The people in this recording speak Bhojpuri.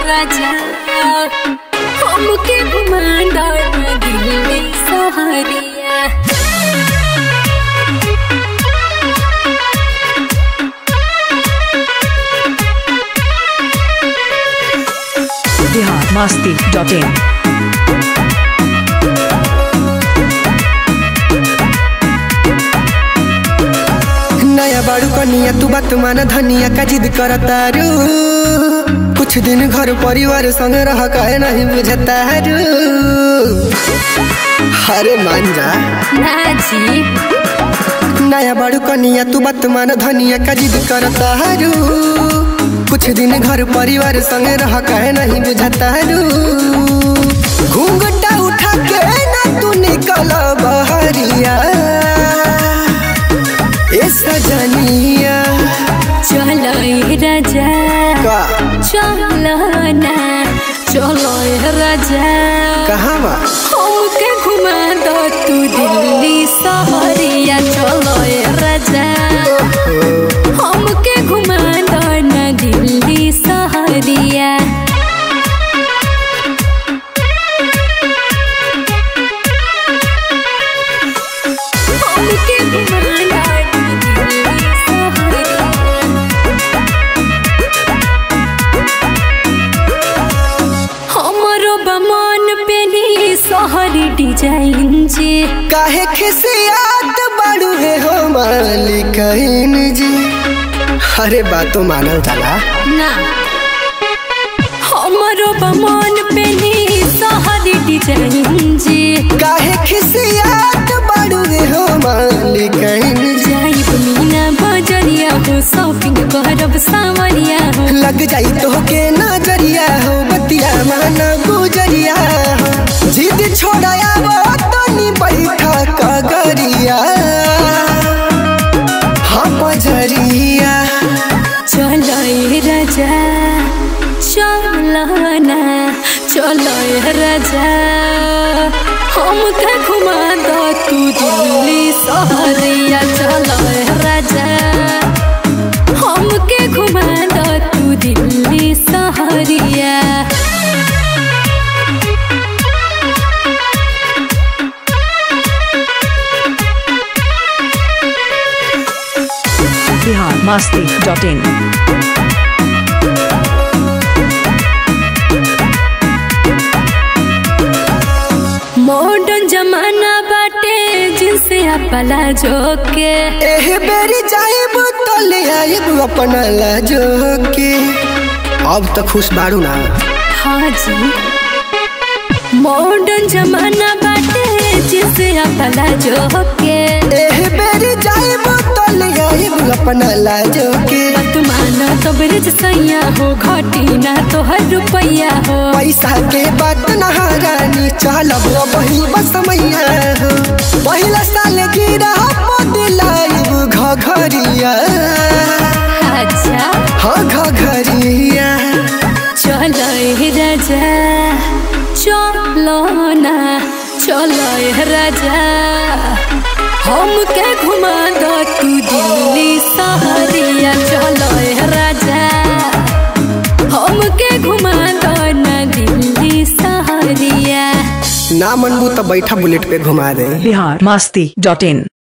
राजा हमके घुमांदा दिल्ली सहरिया बिहार मस्ती डॉट इन नया बाड़ू कनिया तू बात मान धनिया का जिद करतारू कुछ दिन घर परिवार संग रह कहे नहीं बुझतारू अरे मान जा ना जी नया बाड़ू कनिया तू बात मान धनिया का जिद करतारू कुछ दिन घर परिवार संग रह कहे नहीं बुझतारू घूंघटा उठा के ना तू निकल बहरिया ए सजनिया चलो ए राजा का चलो ना चलो ए राजा कहाँ बा हमके घुमा दो तू दिल्ली सहरिया चलो ए राजा हमके घुमा दो ना दिल्ली सहरिया हमके घुमा दो ना दिल्ली सहरिया हमरो बमन पेनी सहरी डिजाइन जे काहे खिसियात बाड़ू है हो मालिकइन जी अरे बातो मानल जाला ना हमरो बमन पेनी सहरी डिजाइन जे काहे खिसियात बाड़ू है हो मालिकइन जी जाइब मीना बजरिया हो शॉपिंग करब सावरिया हो लग जाई तो के नजरिया हो बतिया माना गुजरिया हो जिद छोड़ाया वो तनी बैठा कगरिया हम बजरिया चलो ए राजा चलो ना चलो ए राजा हमके घुमा दो तू दिल्ली सहरिया चलो ए राजा हमके घुमा दो तू दिल्ली सहरिया Bihar Masti dot in modern जमाना बाटे जिनसे अपला जोके एह बेरी जाइब तो ले आइब अपना लाजो के अब तो खुश बाड़ू ना हाँ जी मॉडर्न जमाना बाटे जिनसे अपला जोके एह बेरी जाइब तो ले आइब अपना लाजो के तुमाना तो ब्रिज सैया हो घटी ना तो हर रुपया हो पैसा के बात ना रानी चलब बही बस मैया हो पहिला साल गिरा दिलाइब घघरिया अच्छा हाँ घघरिया चलो ए राजा चलो ना चलो ए राजा हमके घुमा दो तू दिल्ली सहरिया चलो ए राजा हमके घुमा दो ना दिल्ली सहरिया ना मनबू तो बैठा बुलेट पे घुमा दे बिहार मस्ती डॉट इन